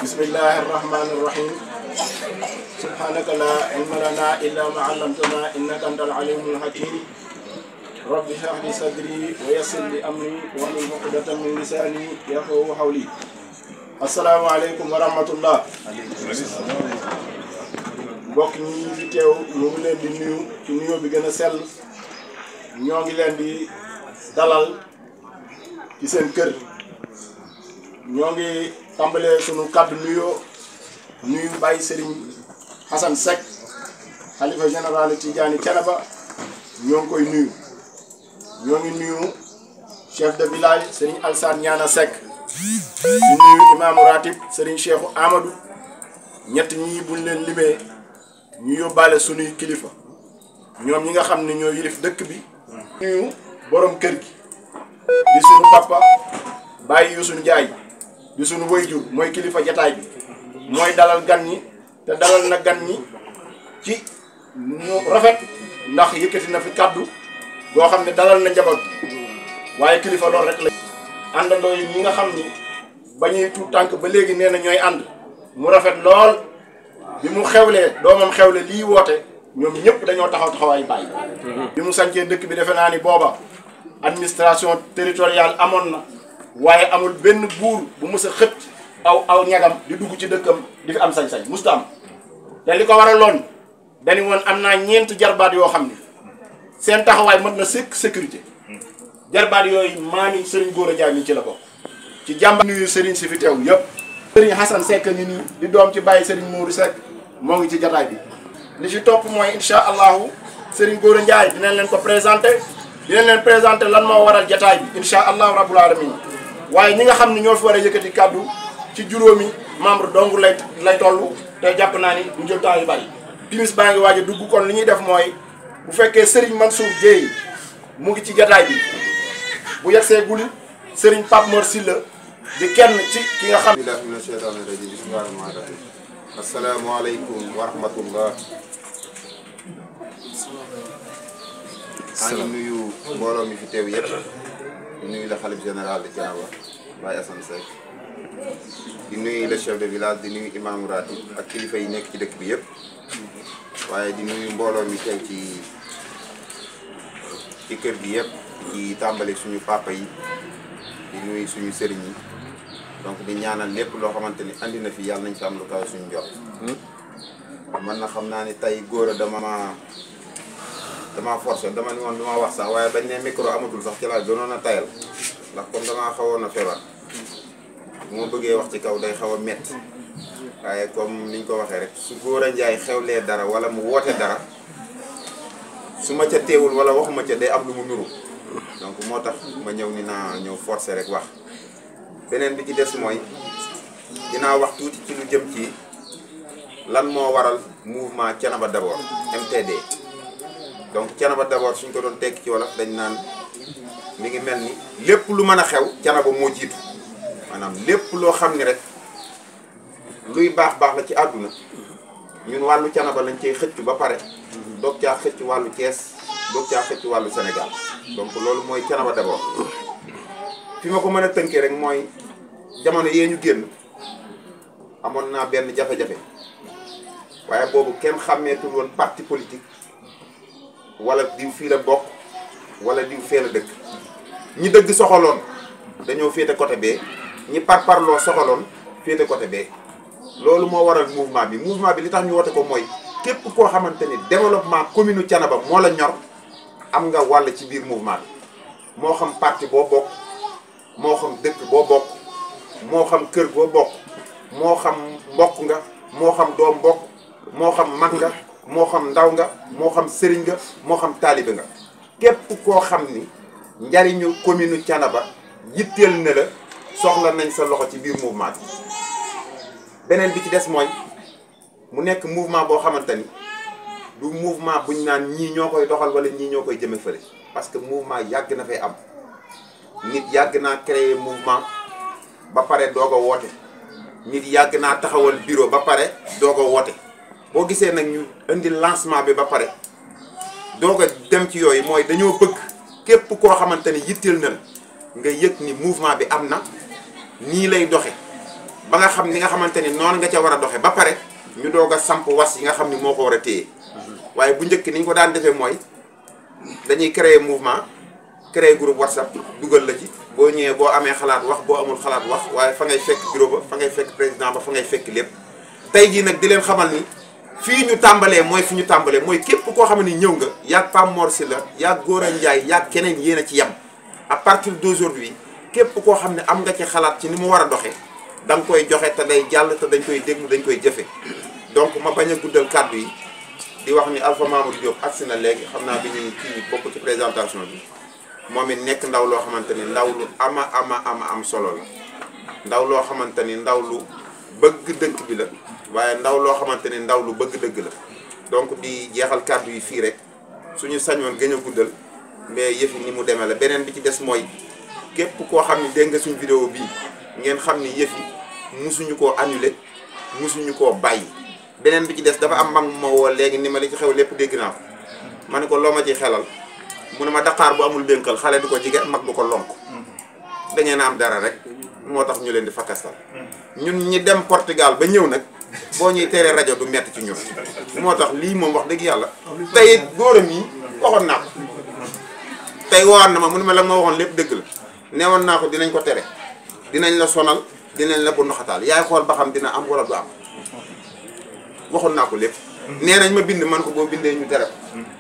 bismillahi irrahmani irrahim subhanaka la ilma lana illa ma allamtana innaka anta alalimul hakim rabbi shrah li sadri wa yassir li amri wahlul uqdatan min lisani yafqahu qawli assalaamu aleykum wa rahmatullah mbokk ñi ñu fi teew ñu ngi leen di nuyu ci nuyoo bi gën a sell ñoo ngi leen di dalal ci seen kër ñoo ngi tàmbalee sunu kàddu nuyoo nuyu Baye Serigne Hassan Seck xalifa général Tidiane Thiénaba ñoo ngi koy nuyu ñoo ngi nuyu chef de village Serigne Alsane Ñaana Seck di nuyu imaamu ratib Serigne Cheikhou Amadou ñett ñii buñ leen limee ñu yóbbaale sunuy kilifa ñoom ñi nga xam ne ñoo yilif dëkk bi nuyu borom kër gi di sunu papa Baye Youssou Ndiaye di sunu wayjur mooy kilifa jataay bi mooy dalal gan ñi te dalal na gan ñi ci ñu rafet ndax yëkkati na fi kàddu boo xam ne dalal na njaboot waaye kilifa loolu rek la àndandoo yi ñi nga xam ni ba ñuy tuut tànk ba léegi nee na ñooy ànd mu rafet lool bi mu xewlee doomam xewle lii woote ñoom ñëpp dañoo taxaw taxawaay bàyyi bi mu sancee dëkk bi defe naa ni booba administration territoriale amoon na waaye amul benn buur bu mus a xët aw aw ñagam di dugg ci dëkkam di fi am sañ-sañ musta am te li ko waraloon dañu woon am naa ñeent jarbaat yoo xam ne seen taxawaay mën na sëkk sécurité jarbaat yooyu maami Serigne Gora Ndiaye mi ci la bokk ci jàmba nuyu Serigne si fi teew yëpp Serigne Hassan Seck ngi nii di doom ci bàyyi Serigne Mourou Seck moo ngi ci jataay bi li ci topp mooy incha allahu Serigne Gora Ndiaye dinañ leen ko présenté dinañ leen présenté lan moo waral jataay bi incha allahu rabbul alamin waaye ñi nga xam ne ñoo fi war a yëkkati kàddu ci juróomi membre dong lay lay toll te jàpp naa ni du jël temps yu bari timis baa ngi waaj a dugg kon li ñuy def mooy bu fekkee Serigne Mansour Dieye mu ngi ci jataay bi bu yegsee guli Serigne Pape Mor Sylla di kenn ci ki nga xam billahi mina sheytaani rajim bismillahi rahmaani rahim asalaamaaleykum wa rahmatullah maa ngi nuyu mbooloo mi fi teew yëpp di nuyu le xalif général de Thiénaba Baye Assane Seck di nuyu le chef de village di nuyu imaamu ratib ak kilifa yi nekk ci dëkk bi yëpp waaye di nuyu mbooloo mi teew ci ci kër gi yëpp di tàmbali suñu papa yi di nuyu suñu sëriñ yi donc di ñaanal lépp loo xamante ni andi na fi yàlla nañ fi am lu kaw suñu jot man na xam naa ni tey góor a dama ma dama forcé dama ni woon du ma wax sax waaye bañ ne micro amatul sax ci laa gënoon a tayal ndax comme damaa xawoon a feebar bu ma bëggee wax ci kaw day xaw a métti waaye comme niñ ko waxee rek su góor a njaay xewlee dara wala mu woote dara su ma ca teewul wala waxuma ca day am lu mu nuru donc moo tax ma ñëw ni naa ñëw forcé rek wax beneen bi ci des mooy dinaa wax tuuti ci lu jëm ci lan moo waral mouvement Thiénaba d'abord MTD donc Thiénaba d'abord suñ ko doon tekki ci wolof dañ naan mi ngi mel ni lépp lu mën a xew Thiénaba moo jiitu maanaam lépp loo xam ni rek luy baax baax la ci àdduna ñun wàllu Thiénaba lañ cey xëcc ba pare doog caa xëcc wàllu Thiès doog caa xëcc wàllu Sénégal donc loolu mooy Thiénaba d'abord fi ma ko mën a tënkee rek mooy jamono yee ñu génn amoon naa benn jafe-jafe waaye boobu kenn xàmmeetul woon parti politique wala diw fii la bokk wala diw fee la dëkk ñi dëgg soxaloon dañoo féete côté bee ñi parparloo soxaloon féete côté bee loolu moo waral mouvement bi mouvement bi li tax ñu woote ko mooy képp koo xamante ni développement commune Thiénaba moo la ñor am nga wàll ci biir mouvement bi moo xam parti boo bokk moo xam dëkk boo bokk moo xam kër boo bokk moo xam mbokk nga moo xam doom mbokk moo xam mag nga moo xam ndaw nga moo xam sëriñ nga moo xam taalibe nga képp koo xam ni njariñu commune Thiénaba yitteel na la soxla nañ sa loxo ci biir mouvement bi beneen bi ci des mooy mu nekk mouvement boo xamante ni du mouvement buñ naan ñii ñoo koy doxal wala ñii ñoo koy jëme fële parce que mouvement yàgg na fay am nit yàgg naa créer mouvement ba pare doog a woote nit yàgg naa taxawal bureau ba pare doog a woote boo gisee nag ñu indi lancement bi ba pare doog a dem ci yooyu mooy dañoo bëgg képp koo xamante ni yitteel na la nga yëg ni mouvement bi am na nii lay doxe ba nga xam ni nga xamante ni noonu nga ca war a doxe ba pare ñu doog a samp was yi nga xam ni moo ko war a téye waaye bu njëkk ni ñu ko daan defee mooy dañuy créer mouvement créer groupe whatsapp dugal la ci boo ñëwee boo amee xalaat wax boo amul xalaat wax waaye fa ngay fekk bureau ba fa ngay fekk président ba fa ngay fekk lépp tey jii nag di leen xamal ni fii ñu tàmbalee mooy fi ñu tàmbalee mooy képp koo xam ne ñëw nga yaag Pam Mor Sylla yaag Gora Ndiaye yaag keneen yéen a ci yem à partir d'aujourd'hui képp koo xam ne am nga ci xalaat ci ni mu war a doxee da nga koy joxe te day jàll te dañ koy déglu dañ koy jëfe donc ma bañ a guddal kàddu yi di wax ni Alpha Mamadou Diop agsi na léegi xam naa bi ñuy kii bokk ci présentation bi moom it nekk ndaw loo xamante ni ndaw lu ama ama ama am solo la ndaw loo xamante ni ndaw lu bëgg dëkk bi la waaye ndaw loo xamante ni ndaw lu bëgg dëgg la donc di jeexal kàddu yi fii rek suñu sañoon gën a guddal mais yëfi ni mu demee la beneen bi ci des mooy képp koo xam ni dégg nga suñu vidéo bii ngeen xam ni yëfi musuñu koo annulé musuñu koo bàyyi beneen bi ci des dafa am mag ma woo léegi ni ma li ci xew lépp dégg naa ko ma ne ko loo ma ci xelal mu ne ma daqaar bu amul dénkal xale du ko jige mag du ko lonk da ngeen a am dara rek moo tax ñu leen di fakkastal ñun ñi dem Portugal ba ñëw nag boo ñuy teree rajo du metti ci ñun moo tax lii moom wax dëgg yàlla tey góoram yi waxoon naa ko tey woon na ma mu ne ma la ma waxoon lépp dëgg la neewoon naa ko dinañ ko tere dinañ la sonal dinañ la bu ndoxataal yaay xool ba xam dina am wala du am waxoon naa ko lépp nee nañ ma bind man ko boo bindee ñu tere ko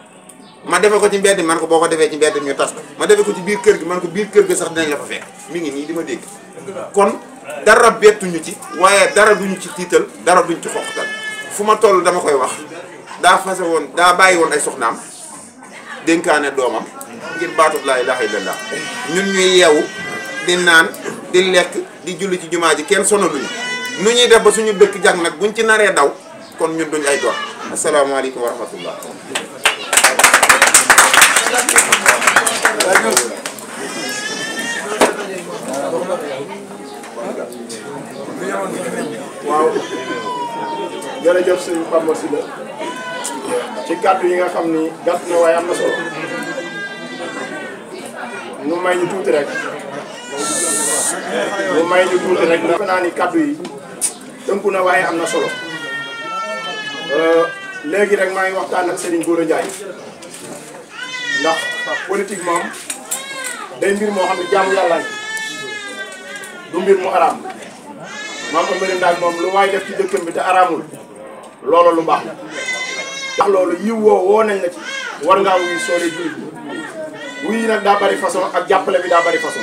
ma defe ko ci mbedd man ko boo ko defee ci mbedd ñu tas ko ma defe ko ci biir kër gi man ko biir kër gi sax dinañ la fa fekk mi ngi nii di ma dégg kon dara bettuñu ci waaye dara duñu ci tiital dara duñ ci xoqatal fu ma toll dama koy wax daa fase woon daa bàyyi woon ay soxnaam dénkaane doomam ngir baatut laa ilaaha illallah ñun ñuy yeewu di naan di lekk di julli ci jumaa ji kenn sonaluñu nu ñuy def ba suñu dëkk jag nag buñ ci naree daw kon ñun duñ ay doom asalaamaaleykum wa rahmatullah waaw jërëjëf sëñ Pape Mor Sylla ci kàddu yi nga xam ni gàtt na waaye am na solo nu may ñu tuuti rek nu may ñu tuuti rek ndax naa ni kàddu yi tënku na waaye am na solo léegi rek maa ngi waxtaan ak Serigne Gora Ndiaye ndax politique moom day mbir moo xam ne jaamu yàlla du mbir mu araam maam Amary Ndaak moom lu waay def ci dëkkam bi te araamul loolu lu baax la ndax loolu yiw woo woo nañ la ci war ngaa wuy soole jullit wuy yi nag daa bari façon ak jàppale bi daa bari façon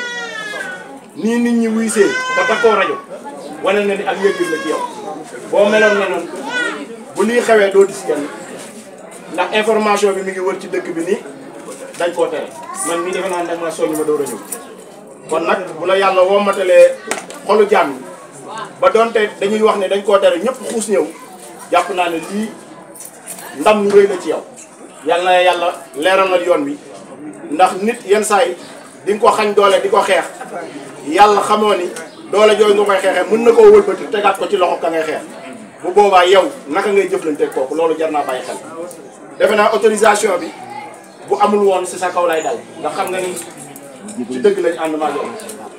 nii nit ñi wuy see te takkoo rajo wane na ni ak yëg-yëg la ci yow boo meloon ne noonu bu lii xewee doo dis kenn ndax information bi mi ngi wër ci dëkk bi nii dañ koo tere man mii defe naa ne ma soññ ma door a ñëw kon nag bu la yàlla wommatalee xolu jaam yi ba donte dañuy wax ne dañ koo tere ñëpp xuus ñëw jàpp naa ne lii ndam lu rëy la ci yow yàlla na yàlla leeralal yoon wi ndax nit yenn saa yi di nga ko xañ doole di ko xeex yàlla xamoo ni doole jooju nga koy xeexee mën na koo wëlbati tegaat ko ci loxo ka ngay xeex bu boobaa yow naka ngay jëflante kooku loolu jar naa bàyyi xel defe naa autorisation bi bu amul woon si sa kaw lay dal ndax xam nga ni ci dëgg lañ ànd maa yow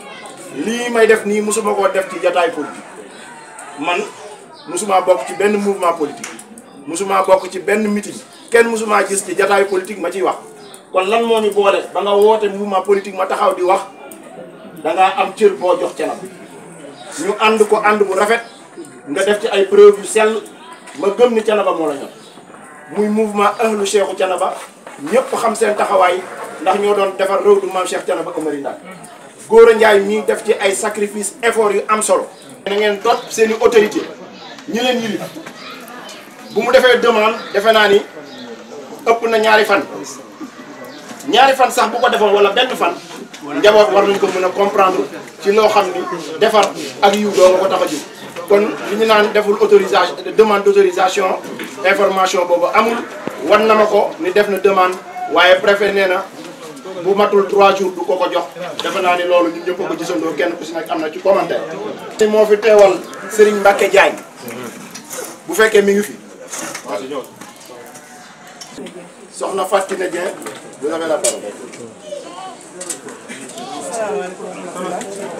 lii may def nii mosuma koo def ci jataay politique man mosuma bokk ci benn mouvement politique mosuma bokk ci benn meeting kenn mosuma gis ci jataayu politique ma ciy wax kon lan moo ñu boole ba nga woote mouvement politique ma taxaw di wax dangaa am cër boo jox canam ñu ànd ko ànd bu rafet nga def ci ay preuve yu sell ma gëm ni canaba moo la ñor muy mouvement ahlu cheikhu canaba ñëpp xam seen taxawaay ndax ñoo doon defar réew du maam Cheikh Canaba Amary Ndaak Gora Ndiaye mii def ci ay sacrifice effort yu am solo. na ngeen topp seen i autorité ñi leen yilif bu mu defee demande defe naa ni ëpp na ñaari fan ñaari fan sax bu ko defoon wala benn fan njaboot war nañ ko mën a comprendre ci loo xam ni defar ak yiw doo nga ko tax a jóg kon li ñu naan deful autorisation demande d' autorisation information boobu amul wan na ma ko ni def na demande waaye préfet nee na bu matul 3 jours du ko ko jox defe naa ni loolu ñun ñëpp ko gisandoo kenn ku si nekk am na ci commentaire. ni moo fi teewal Serigne Mbacke Diagne bu fekkee mi ngi fi soxna Fatou Kiné Dieng vous avez la parole. asalaamaaleykum wa rahmatulah.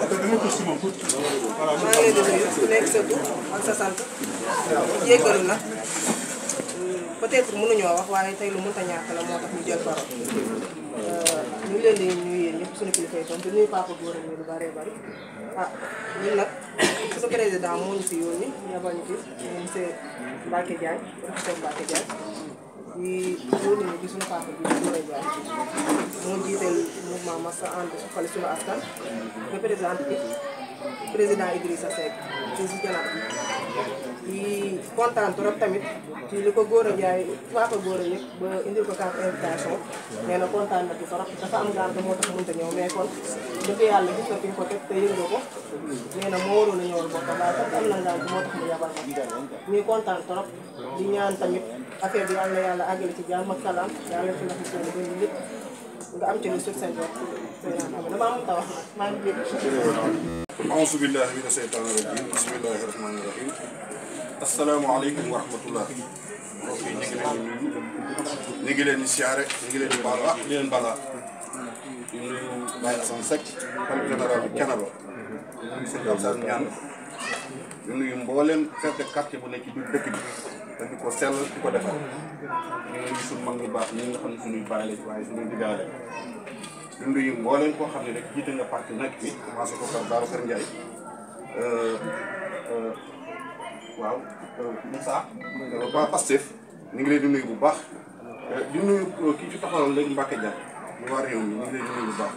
maa ngi leen di nuyu ku nekk sa tur ak sa sant. di jéggalu nag peut-être mënuñoo wax waaye tey lu mënta ñàkk la moo tax ñu jël parole. ñu ngi leen di nuyu yéen ñëpp suñu kilifa yi tam di nuyu papa góor ñu lu bëree bëri. ah ñun nag suñu président moo ñu fi yónni yabal ñu fi monsieur Mbacke Diagne professeur Mbacke Diagne. di yónni ñu ci suñu papa bi di Gora Ndiaye moo jiiteel mouvement Massa ànd suqali suñu askan représenté président Idrissa Seck fii si Janab di kontaan trop tamit ci li ko Gora Ndiaye papa Gora yëg ba indil ko carte invitation nee na kontaan na ci trop dafa am gànt moo tax mënta ñëw mais kon dëgg yàlla gis na fi nga ko teg te yëg nga ko nee na moo waroon a ñëwal boppam waaye parce que am na ngànt moo tax mu yabal ma ñuy kontaan trop di ñaan tamit affaire bi yàlla na yàlla àggale ci jàmm ak salaam yàlla fi la fi seen bëri lépp nga am ci lu sut seen bopp dama am ta wax nag maa ngi jéggi auzu billahi mina seytaani rajim bismillahi rahmaani rahim asalaamaaleykum wa rahmatullah mbokk yi ñu ngi leen di nuyu ñu ngi leen di siyaare ñu ngi leen di baal wax di leen balaa di nuyu Baye Assane Seck xalifa général bu Thiénaba di nuyu sëñ Abdou ñaan di nuyu mbooleem chef de quartier bu nekk ci biir dëkk bi te di ko sell di ko defar ñu nuyu suñu mag ñu baax ñi nga xam ne suñuy bàyyi lañ waaye suñuy diggaale di nuyu mbooleem koo xam ne rek jiite nga parti nekk fi commencé ko par Babacar Ndiaye waaw Moussa waa Pastef ñu ngi leen di nuyu bu baax di nuyu kii ci taxawal léegi Mbacke Dia ñu waa réew mi ñu ngi leen di nuyu bu baax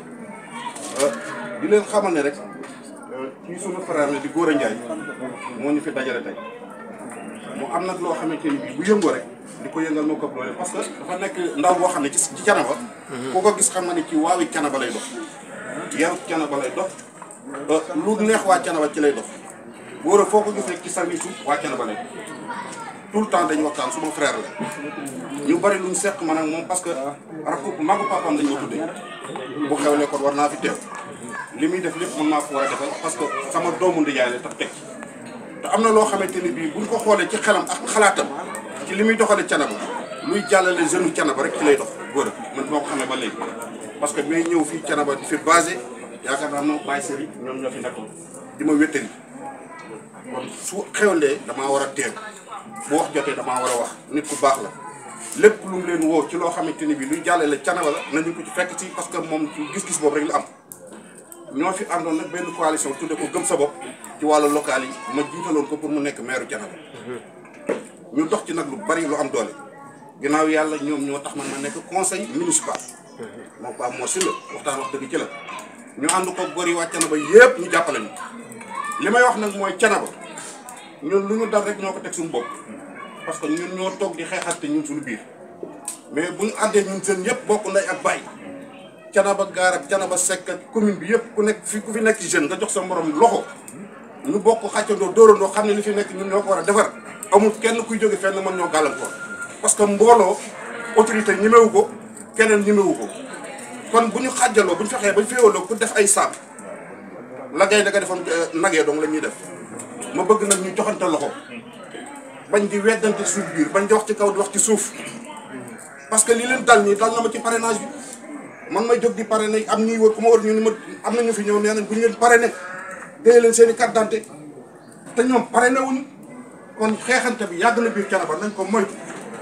di leen xamal ne rek kii sunu frère la di Gora Ndiaye moo ñu fi dajale tey mu am nag loo xamante ni bii bu yëngoo rek di ko yëngal moo ko doole parce que dafa nekk ndaw boo xam ne ci ci Thiénaba ku ko gis xam na ne ci waawi Thiénaba lay dox yaru Thiénaba lay dox lu neex waa Thiénaba ci lay dox Gora foo ko gis rek ci service su waa Thiénaba lay tout le temps dañu waxtaan suma frère la ñu bari luñ seq man ak moom parce que rakku magu papaam dañ ma tuddee bu xewlee kon war naa fi teew li muy def lépp mën naa ko war a defal parce que sama doomu ndijaay la tax teg te am na loo xamante ni bii buñ ko xoolee ci xelam ak xalaatam ci li muy doxale Thiénaba luy jàllale jeune Thiénaba rek ci lay dox Gora man moo ko xamee ba léegi parce que may ñëw fii Thiénaba di fi basé yaakaar naa moo bàyyi sëri ñoom ñoo fi nekkoon di ma wéttali kon su xewlee damaa war a teew bu wax jotee damaa war a wax nit ku baax la lépp lu mu leen woo ci loo xamante ni bii luy jàllale Thiénaba la nañu ko ci fekk ci parce que moom gis-gis boobu rek la am ñoo fi àndoon nag benn coalition tudde ko gëm sa bopp ci wàllu local yi ma jiitaloon ko pour mu nekk maire Thiénaba ñu dox ci nag lu bari lu am doole ginnaaw yàlla ñoom ñoo tax man ma nekk conseil municipal moom Pape Mor Sylla waxtaan wax dëgg ci la ñu ànd ko gor yi waa Thiénaba yépp ñu jàppale ñu li may wax nag mooy Thiénaba ñun lu ñu dal rek ñoo ko teg suñu bopp parce que ñun ñoo toog di xeexante ñun suñu biir mais bu ñu àndee ñun seen yëpp bokk nday ak bàyyi Thiénaba gaar ak Thiénaba Seck ak commune bi yëpp ku nekk fi ku fi nekk jeune nga jox sa morom loxo ñu bokk xàccandoo dóorandoo xam ne li fi nekk ñun ñoo ko war a defar amul kenn kuy jóge fenn mën ñoo gàllankoor parce que mbooloo autorité ñemewu ko keneen ñemewu ko kon bu ñu xàjjaloo bu ñu fexee ba féewaloo ku def ay saam la gay da nga defoon nagee dong la ñuy def ma bëgg nag ñu joxante loxo bañ di weddante suuf biir bañ di wax ci kaw di wax ci suuf parce que li leen dal nii dal na ma ci parrainage bi man may jóg di parrainé am ñuy wër ku ma war ñu ni ma am na ñu fi ñëw nee nañ bu ñu leen parrainé téye leen seen i carte d'identité te ñoom parrainé wuñu kon xeexante bi yàgg na biir Thiénaba nañ ko moytu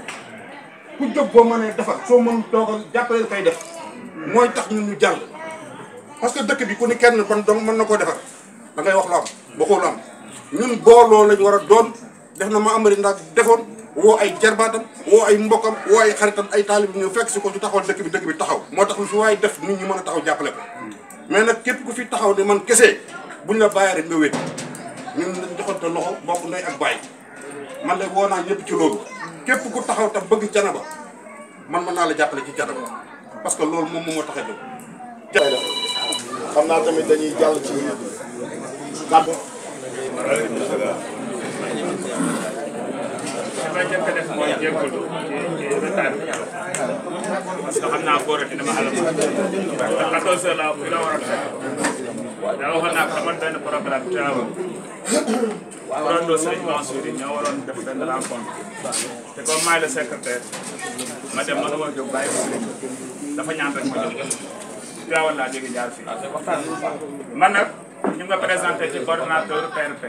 ku jóg boo mënee defar soo mën toogal jàppale kay def mooy tax ñun ñu jàll parce que dëkk bi ku ni kenn ban dong mën na koo defar da ngay wax lu am waxoo lu am ñun booloo lañ war a doon def na ma amari ndax defoon woo ay jarbaatam woo ay mbokkam woo ay xaritam ay taalib ñëw fekk si ko ñu taxawal dëkk bi dëkk bi taxaw moo tax lu fi waaye def nit ñi mën a taxaw jàppale ko mais nag képp ku fi taxaw ne man kese buñ la bàyyi rek nga wét ñun dañ joxante loxo bokk ndey ak bàyyi man de woo naa ñëpp ci loolu képp ku taxaw tam bëgg Thiénaba man mën naa la jàppale ci Thiénaba parce que loolu moom moo tax a jóg xam naa tamit dañuy jàll ci kàddu li may njëkk a def mooy jégalu ci ci retard bi parce que xam naa góor a dina ma àll ba te 14 heures la fi la war a fekk daa waxoon naa ko dama benn programme Tivaouane kuréel Serigne Mansour yi ñoo waroon def benn rencontre te comme maay le secrétaire ma dem ma dama jóg bàyyi ko Serigne dafa ñaan rek ma jóg Tivaouane laa jóge jaar fii man nag ñu nga présenté ci coordonnateur PRP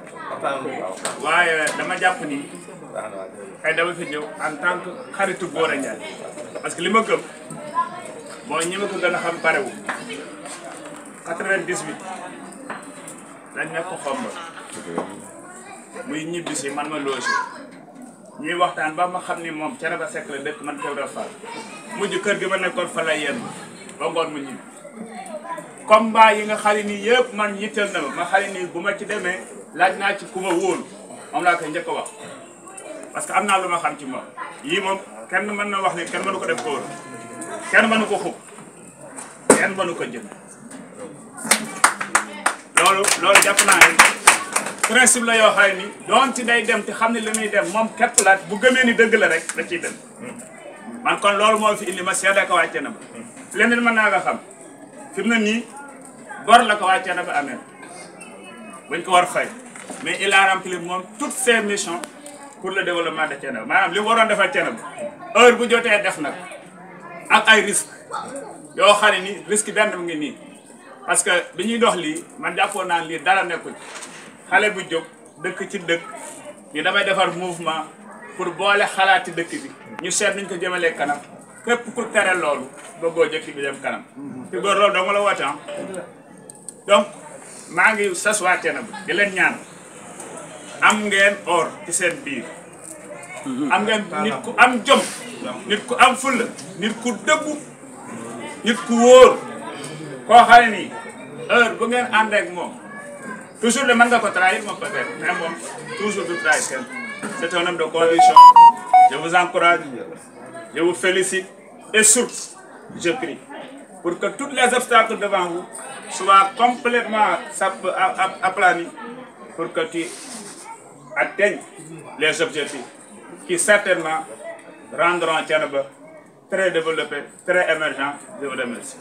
waaye dama jàpp ni ay dama fi ñëw en tant que xaritu Gora Ndiaye parce que li ma gëm boo ñi ma ko gën a xam parewu 98 dañ nekk xomb muy ñibbi si man ma loosi ñuy waxtaan ba ma xam ni moom Thiénaba Seck la dëkk man Kewra Fall mujj kër gi ma nekkoon fa la yenn ba ngoon mu ñibbi combat yi nga xali nii yëpp man yitteel na ma ma xali nii bu ma ci demee laaj naa ci ku ma wóolu moom laa koy njëkk a wax parce que am naa lu ma xam ci moom yii moom kenn mën na wax ni kenn mënu ko def góor kenn mënu ko xub kenn mënu ko jënd loolu loolu jàpp naa ne principe la yoo xam ni doon ci day dem te xam ne li muy dem moom képp la bu gëmee ni dëgg la rek da ciy dem man kon loolu moo fi indi ma seede ko wàcce na ba leneen mën naa nga xam fi mu ne nii bor la ko wàcce na ba amee buñ ko war fay mais il a rempli moom toutes ses missions pour le développement de Thiénaba maanaam li mu waroon defal Thiénaba heure bu jotee def nag ak ay risques yoo xam ne ni risque benn mu ngi nii parce que bi ñuy dox lii man jàppoon naan lii dara nekkul xale bu jóg dëkk ci dëkk ñu damay defar mouvement pour boole xalaati dëkk bi ñu seet niñ ko jëmalee kanam képp ku tere loolu bëggoo jëkk bi dem kanam te góor loolu dong la woote donc maa ngi sas waa Thiénaba di leen ñaan am ngeen or ci seen biir am ngeen nit ku am jom nit ku am fulla nit ku dëggu nit ku wóor koo xam ne nii heure bu ngeen ànd ak moom toujours de mën nga ko trahir moom peut-être mais moom toujours du trahir kenn c'est un homme de conviction je vous encourage je vous félicite et surtout je prie pour que tous les obstacles devant vous soient complètement sap- a- a- aplanis pour que tu atteignes les objectifs qui certainement rendront Thiénaba très développé très émergent je vous remercie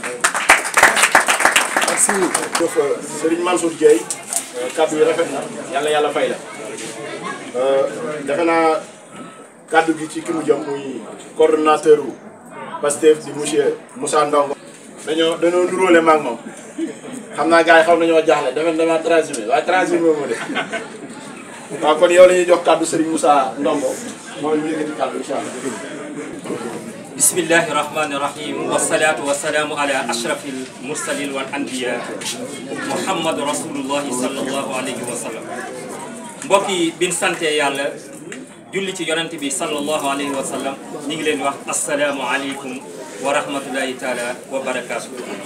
merci jëf Serigne Mansour Dieye kaddu yi rafet na yàlla yàlla fay la defe naa kaddu gi ci ki mu jëm muy coordonnateur u Pastef di monsieur Moussa Ndongo dañoo dañoo nuróole maag moom xam naa gars yi xaw nañoo jaaxle defe naa dama transhumé waaye transhumé moo de waaw kon yow la ñuy jox kaddu Serigne Moussa Ndongo mooy ñu yëkkati kaddu incha allah bismillahi rahmani rahim wasalaatu wasalaamu ala ashraf almursalin wal anbiya muhammadu rasulullahi sallallahu alayhi wa sallam mbokk yi bin sante yàlla julli ci yonent bi sallallahu alayhi wa sallam ñi ngi leen di wax asalaamu aleykum wa rahmatullahi taala wa barakaatu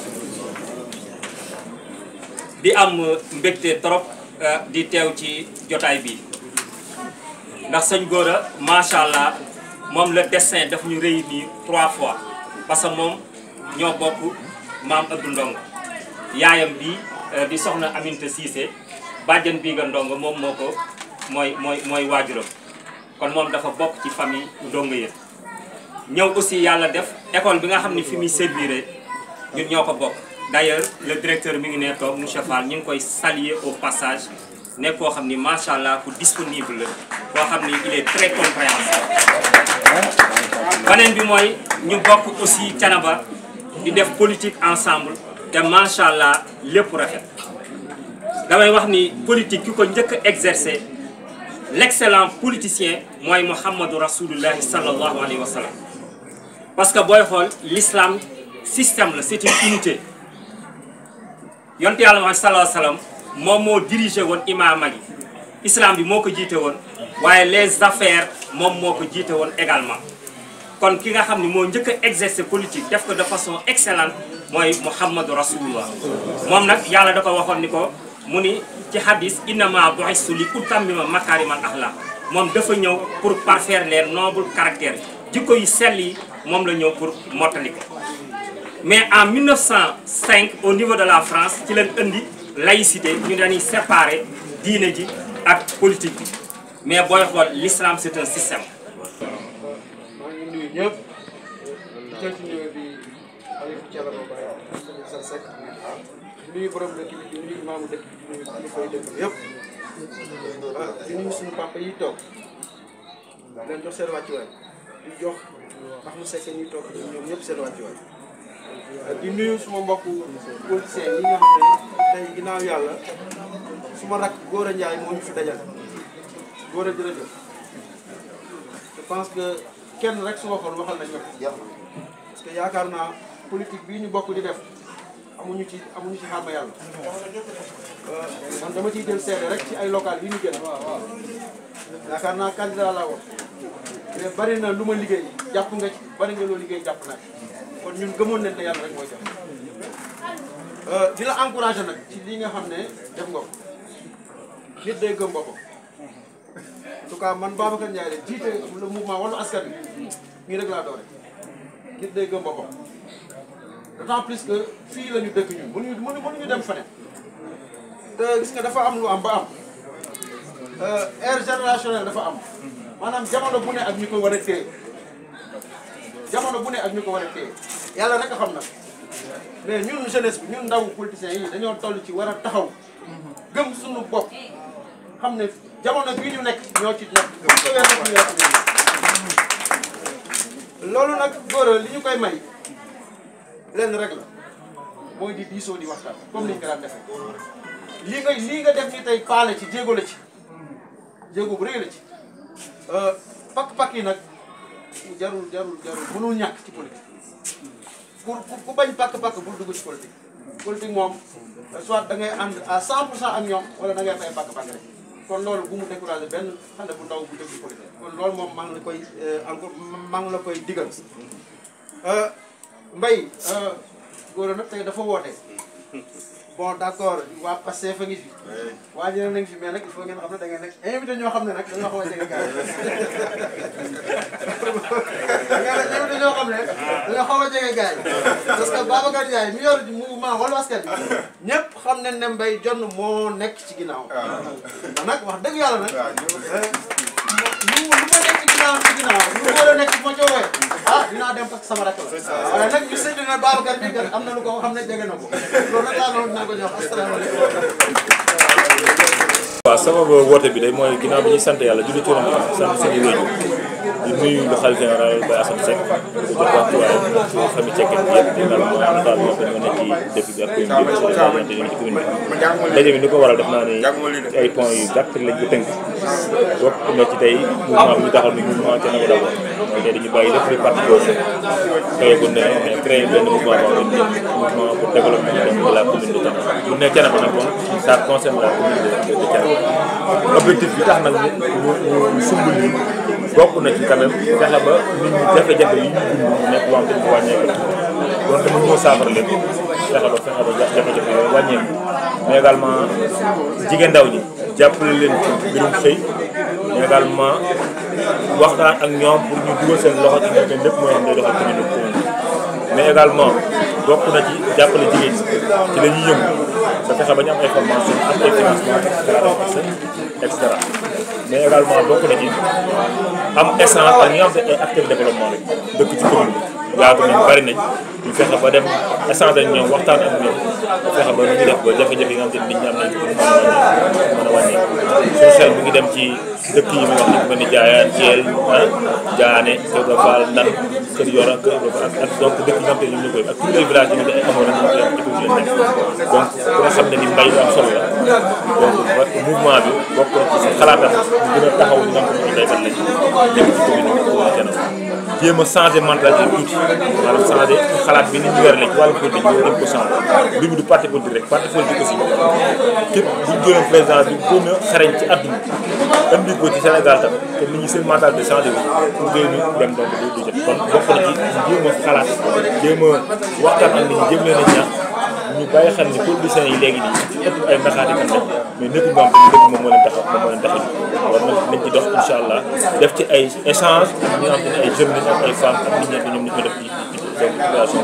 di am mbégte trop di teew ci jotaay bi ndax sëñ Gora macha allah moom le destin daf ñu réunir trois fois parce que moom ñoo bokk maam Abdou Ndongo yaayam bi di soxna Aminta Cissé bàjjan bii nga Ndongo moom moo ko mooy mooy mooy waajuram kon moom dafa bokk ci famille Ndongo yëpp ñëw aussi yàlla def école bi nga xam ne fi muy servir ñun ñoo ko bokk d'ailleurs le directeur mi ngi ne toog monsieur Fall ñu ngi koy saluer au passage nekk koo xam ni macha allah ku disponible la koo xam ni il est très compréhensif beneen bi mooy ñu bokk aussi Thiénaba di def politique ensemble te macha allah lépp rafet damay wax ni politique ki ko njëkk a exercer l'excellent politicien mooy Mouhamadou Rasulullahi sallallahu alayhi wa sallam parce que booy xool l'islam système la c'est une unité yonte yàlla Muhammad sallallahu alayhi wa sallam moom moo dirigé woon imaama gi islam bi moo ko jiite woon waaye les affaires moom moo ko jiite woon également kon ki nga xam ne moo njëkk a exercer politique def ko de façon excellente mooy Muhammadu Rasulullah moom nag yàlla da ko waxoon ni ko mu ni ci hadis innama bu'istu li utammima makarimal axlaq moom dafa ñëw pour parfaire les nobles caractères jikko yu sell yi moom la ñëw pour mottali ko mais en 1905 au niveau de la France ci leen indi laïcité ñu dañuy séparer diine ji ak politique bi mais booy xool l'islam c'est un système maa ngi nuyu ñëpp di jël ci nuyu bi Aliou Thiénaba Baye sa Seck di nuyu borom dëkk bi di nuyu maamu dëkk bi di nuyu kilifa yi dëkk bi yëpp ah di nuyu suñu papa yi toog di leen jox seen wàccuwaay di jox ndax mu sekk ñuy toog ñoom ñëpp seen wàccuwaay di nuyu suma mbokku politiciens yi nga xam ne tey ginnaaw yàlla suma rakk Gora Ndiaye moo ñu fi dajal Gora jërëjëf je pense que kenn rek su waxoon waxal nañ ñëpp parce que yaakaar naa politique bii ñu bokk di def amuñu ci amuñu ci xarma yàlla man dama ciy jël seede rek ci ay local yi ñu gën yaakaar naa candidat laa woon mais bari na lu ma liggéey jàpp nga ci bari nga loo liggéey jàpp naa ci kon ñun gëmoon nañ ne yàlla rek mooy jox di la encouragé nag ci li nga xam ne def nga ko nit day gëm boppam en tout cas man Babacar Ndiaye de jiite le mouvement Wallu Askan Wi nii rek laa doore nit day gëm boppam d'autant plus que fii la ñu dëkk ñun mënuñu mënu mënuñu dem feneen te gis nga dafa am lu am ba am ère générationnelle dafa am maanaam jamono bu ne ak ñu ko war a téye jamono bu ne ak ñu ko war a téye yàlla rek a xam na mais ñun jeunesse bi ñun ndaw politiciens yi dañoo toll ci war a taxaw gëm suñu bopp xam ne jamono bii ñu nekk ñoo ci nekk bu ko weer rek ñu weer loolu nag góor li ñu koy may lenn rek la mooy di diisoo di waxtaan comme ni ñu ko daan defee lii nga lii nga def ni tey paale ci jéego la ci jéego bu rëy la ci pakk-pakk yi nag jarul jarul jarul mënul ñàkk ci politique ku ku bañ pakk-pakk bul dugg ci politique politique moom soit da ngay ànd à 100 pour cent ak ñoom wala da ngay fay pakk-pakk rek kon loolu bu mu découragé benn xale bu ndaw bu dëgg ci politique kon loolu moom maa ngi la koy encore maa ngi la koy digal mbay góor nag tey dafa woote bon d' accord waa Pastef a ngi fi waa ñeneen nañ fi mais nag il faut ngeen xam ne da ngeen nekk invité ñoo xam ne nag dañoo xaw a jege gars yi da ngeen invité ñoo xam ne dañoo xaw a jege gars yi parce que Babacar Ndiaye mi yor mouvement Wallu Askan Wi ñëpp xam nañ ne Mbaye Jonn moo nekk ci ginnaaw da nag wax dëgg yàlla nag lu lu ma nekk ci ginnaaw ci ginnaaw lu war a nekk bu ma coowee ah dinaa dem parce que sama rakk la waaye nag ñu sédd na Babacar bi kat am na lu ko xam ne jege na ko loolu nag laa doon dinaa ko jox asalaamaaleykum waaw sababu woote bi day mooy ginnaaw bi ñuy sant yàlla julli ci Yonent bi sant suñu wéju di nuyu le khalife général Baye Assane Seck di ko jox waxtuwaayam ci famille Cekkeen bi yëpp également notable yoo xam ne nekk ci dëkk bi ak commune bi ci ci commune bi daje bi ni ko waral def naa ni ci ay points yu gàtt lañ ko tënk bokk na ci tey mouvement bi ñu taxaw ni mouvement Thiénaba d'abord mooy tey dañu bàyyi lépp luy parti boobu créé ko ne mais créé benn mouvement boo xam ne mouvement pour développement de la commune de Thiénaba bu ne Thiénaba nag moom ça concerne la commune de de Thiénaba objectif bi tax nag ñu ñu ñu sumb lii bokk na ci quand même fexe ba nit ñi jafe-jafe yi ñu dund mu nekk loo xam dañ ko wàññeeku donc dama ñëw saafara leen fexe ba fexe ba jafe-jafe yooyu wàññeeku mais également jigéen ndaw ñi jàppale leen ci mbirum xëy mais également waxtaan ak ñoom pour ñu dugal seen loxo ci ñoom lépp mooy xam day doxal commune commune mais également bokk na ci jàppale jigéen ñi ci la ñuy yëngu ba fexe ba ñu am ay formation am ay financement et cetera mais également bokk na ci am essence ak ñi nga xam ne ay acteurs de développement lañ dëkk ci commune bi yaatu nañ bari nañ ñu fexe ba dem essence ak ñoom waxtaan ak ñoom ba fexe ba nu ñu def ba jafe-jafe yi nga xam ne nit ñi am nañ ko mën a wàññeeku mën a wàññeeku suñu xel mi ngi dem ci dëkk yi muy wax ni mel ni Jaayaan Thiel ah Jaane Kër Ibra Fall Ndan Kër Yoro Kër Ibra Fall ak donc dëkk yi nga xam ne ñoom ñu koy ak tous les villages yi nga xam ne amoon nañu leen école leen nekk donc ku nga xam ne ni mbay lu am solo la donc mouvement bi bokk na ci xalaatam ñu gën a taxaw ñu nga xam ne ay baykat lañ nekk ci commune bi Thiénaba jéem a changé mentalité tuuti maanaam changé xalaat bi ni ñu yoree ci wàllum politique ñu dem ko changé mbir mi du parti politique rek parti politique aussi képp bu ñu jëloon président bi gën a xarañ ci àdduna indi ko ci Sénégal tam te nit ñi seen mentalité changé wu pour ngay ñu dem donc du du jot kon bokk na ci jéem a xalaat jéem a waxtaan ak nit ñi jéem leen a ñaax ñu bàyyi xel ni politiciens yi léegi nii ci ëpp ay naxaati kan la mais nekkul moom tamit dëkk moom moo leen tax moom moo leen tax a war nañ nañ ci dox incha allah def ci ay échange ak ñi nga xam ne ay jeunes lañ ak ay femmes ak nit ñi ñoom ñu ko def ci ci population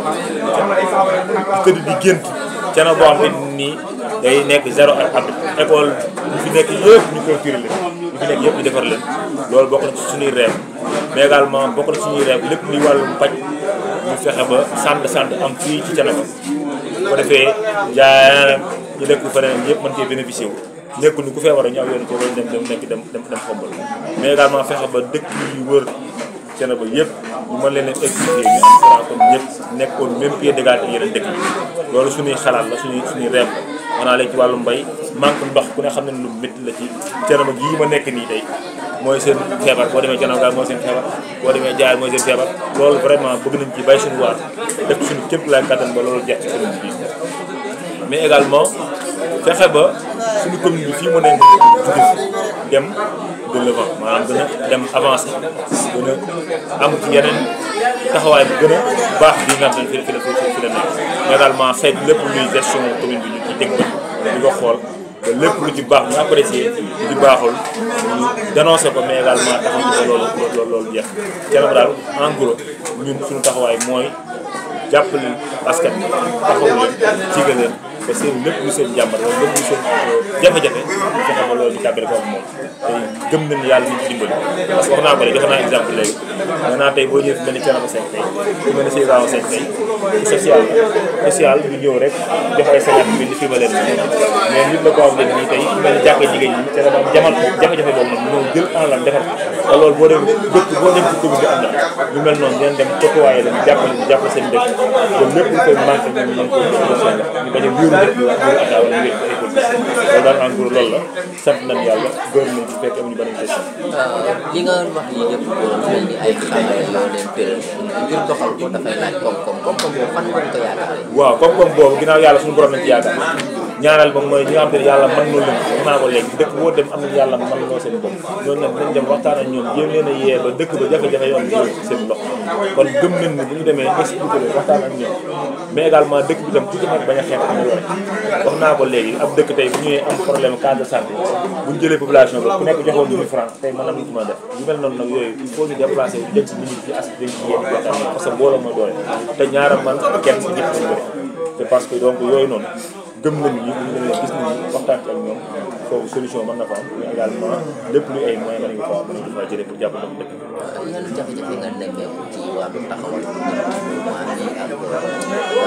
bi tëdd di gént cana boo xam ne nii day nekk zéro ak at école ñu fi nekk yëpp ñu clôturer leen ñu fi nekk yëpp ñu defar leen loolu bokk na ci suñuy rêve mais également bokk na ci suñuy rêve lépp luy wàllum paj ñu fexe ba centre de santé am fii ci Thiénaba bu ko defee jaay ñu dëkk feneen yëpp mën cee bénéficier wu nekkul ni ku feebar ñu aw yoon ci loolu dem dem nekk dem dem dem xombal mais également fexe ba dëkk yu wër Thiénaba yëpp ñu mën leen a expliquer ñu am Fra comme ñëpp nekkoon même pied d'égalité ak yeneen dëkk yi loolu suñuy xalaat la suñuy suñuy reeb la maanaam léegi ci wàllu mbay manque ndox ku ne xam ne lu métti la ci Thiénaba gii ma nekk nii tey mooy seen feebar boo demee Thiénaba gaal mooy seen feebar boo demee Jaay mooy seen feebar loolu vraiment bëgg nañ ci bay suñu waar def suñu képp laay kattan ba loolu jeex ci commune bi mais également fexe ba suñu commune bi fii mu ne jóge dem de l'avant maanaam gën a dem avancé gën a am ci yeneen taxawaay bu gën a baax bi nga xam ne fi la fi la fi la nekk mais également xeet lépp luy gestion commune bi ñu ci teg ba di ko xool ba lépp lu ci baax ñu apprécier lu ci baaxul ñu dénoncé ko mais également taxaw ko loolu loolu loolu jeex Thiénaba daal en gros ñun suñu taxawaay mooy jàppale askan bi taxaw leen jigal leen ba seen lépp lu seen jàmbar wala lépp lu seen jafe-jafe ñu fexe ba loolu ñu tàggale ko ak moom tey gëm nañu yàlla ñu ci dimbali parce que wax naa ko léegi joxe naa exemple léegi nee naa tey boo ñëwee fi mel ni Thiénaba Seck tey fi mel ni Seydou Seck tey social la social du ñëw rek def ay cinquante mille fi ma leen mais nit la ko am léegi nii tey fi mel ni jàkkee jigéen ñi Thiénaba am jamal jafe-jafe boobu nag ñëw jël en lan defar te loolu boo dem dëkk boo dem ci commune bi am na ñu mel noonu ngeen dem toppawaaye leen jàppale ñu jàppale seen dëkk ba lépp lu koy manqué ñu mën ko ñu bañ a wéeru dëkk bi wéeru ataa wala wéeru ay politique loolu daal en gros loolu la sant nañ yàlla gërëm nañ ci fekk amuñu beneen question li nga wax lii lépp doon mel ni ay xale yoo leen tëral ngir doxal ko dafay laaj koom-koom koom-koom boobu fan nga ko yaakaaree. waaw koom-koom boobu ginnaaw yàlla suñu borom lañ ci yaakaar ñaareel ba mooy ñi nga xam te ne yàlla mën noo leen wax naa ko léegi dëkk boo dem am na yàlla mën noo seen bopp ñooñu nag dañ dem waxtaan ak ñoom jéem leen a yee ba dëkk ba jafe-jafe yoon bi ci seen loxo kon gëm nañ ni bu ñu demee expliqué leen waxtaan ak ñoom mais également dëkk bi tam ku ci nekk bañ a xeex am yore wax naa ko léegi ab dëkk tey bu ñëwee am problème case de santé bu ñu jëlee population bi ku nekk joxoon ñu franc tey mën am ñu ci mën a def yu mel noonu nag yooyu il faut ñu déplacé wu jëm ci nit ñi ci as jëm ci yéen waxtaan parce que mbooloo mooy doole te ñaara man kenn si ñëpp ñu bëri c'est parce que donc yooyu noonu gëm nañu ni ñu leen gis nañu waxtaan ci ak ñoom foofu solution mën na fa am mais également lépp luy ay moyens mën nañu ko mën nañu fa jëlee pour jàppale ko dëkk yan jafe-jafe nga nekkee ci wàllu taxawal groupement bi ak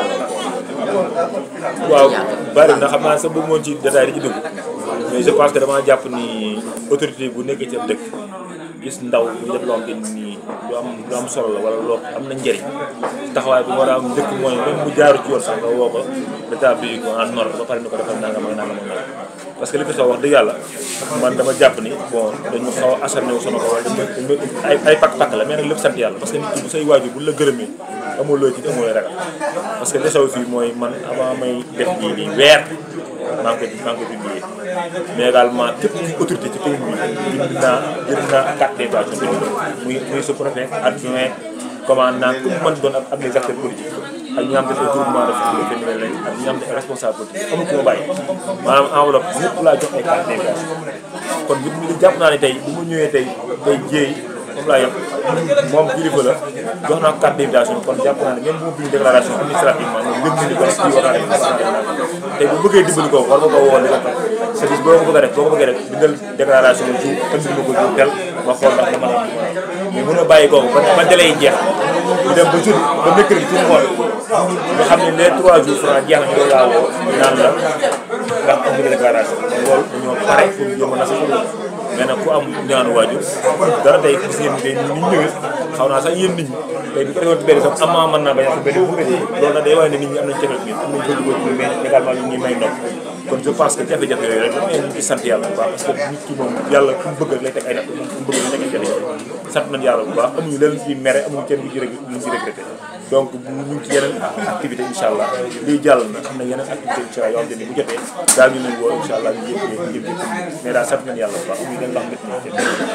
gàllankoor waaw bari na xam naa sax bëgg moon ci détail di ci dugg mais je pense que dama jàpp ni autorité bu nekkee ci ab dëkk gis ndaw bu def loo xam ne nii lu am lu am solo la wala loo am na njëriñ taxawaay bi war a am dëkk mooy même bu jaaru ci yoon sax nga woo ko rétablir ko en ordre ba pare ni ko defal nangam ak nangam ak nangam parce que li fi xew wax dëgg yàlla man dama jàpp ni bon dañu xaw a acharné wu sama ko wala dañu ay ay pakk-pakk la mais nag lépp sant yàlla parce que nit ki bu say waajur bu la gërëmee amoo loo ci amoo looy ragal parce que li xew fii mooy man avant may def lii nii weer maa ngi ko maa ngi ko publié mais également képp ci autorité ci commune bi bind naa bind naa carte d'invitation bind ko muy muy sous-préfet adjoint commandant ku mën doon ak ak les acteurs politiques ak ñi nga xam ne ay groupement de famille féminin lañ ak ñi nga xam ne ay responsable politique amul ku ma bàyyi maanaam enveloppe ñëpp laa jox ay carte d'invitation kon bi ñu jàpp naa ne tey bu mu ñëwee tey tey jéey moom laa yokk moom kilifa la jox naa ko carte d'invitation kon jàpp naa ne même bu ma bind déclaration administrativement moom yëg na ni kon kii war naa def tey bu bëggee dimbali ko war nga ko woo di ko toog service boo ko bëgg a def boo ko bëggee def bindal déclaration ju ëndil ma ko ju tel ma xool ndax dama la mais mën a bàyyi kooku ba ba délai yi jeex ñu dem ba jeudi ba mercredi ci ngoon nga xam ne les trois jours franc jeex na ñu laa woo naan la ndax am nga déclaration kon loolu dañoo pare pour yomb na sa xol mais nag ku am ñaanu waajur dara tey gis ngeen tey ni ñu ñëwee xaw naa sax yéen nit ñi tey bu ko defoon ci benn sax amaa mën naa bañ a ko benn bu benn loolu nag day waaye ne nit ñi am nañu jafe ñun am nañu bëgg bëgg mais également ñu ngi may ndox kon je pense que jafe-jafe yooyu rek mais ñu ngi sant yàlla bu baax parce que nit ki moom yàlla ku mu bëgg rek lay teg ay natt moom ku mu bëgg lay teg ay jafe-jafe sant nañu yàlla bu baax amuñu leen ci mere amuñu kenn bu ci rek ñu ci regretté donc ñu ngi ci yeneen activité incha allah lii jàll na am na yeneen activité incha allah yoo xam ne bu jotee daal ñu leen woo incha allah ñu yëpp ñu yëpp mais daal sant nañu yàlla bu baax amuñu leen wax mbét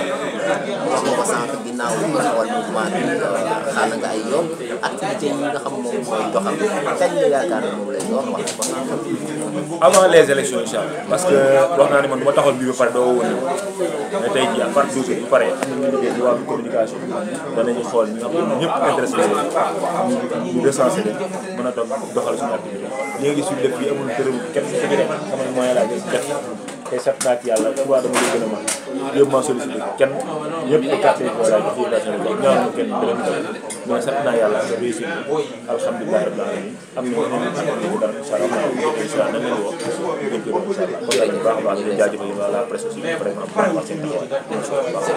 wax nga ko sànq ginnaaw taxawal mouvement bi xaana nga ay yoon activité yi nga xam moom mooy doxal kañ nga yaakaar ne moom lay doon wax nga ko sànq avant les élections incha allah parce que wax naa ne man du ma taxawal bii ba pare doo woon mais tey jii à part de bu pare am na ñu liggéey ci wàllu communication danañu xool ñi nga xam ne ñëpp intéressé leen ñu ñu recensé leen mën a doon doxal suñu activité léegi suñu dëkk bi amul dërëm kenn ku ci def xam nga moyen laa jël def tey sant naa ci yàlla tubaab dama lay gën a mën yëpp maa sollicité kenn ñëpp ay carte yi voilà jox fondation bi ñaan ma kenn dërëm dërëm mais sant naa yàlla nga réussir alhamdulilah rabbil alamin am na ñeneen activité dara incha allah maa ngi incha allah nañ leen woo ñu gën ko incha allah kon daal bu baax a baax di jaajëfal waa la presse aussi vraiment vraiment seen taxawaay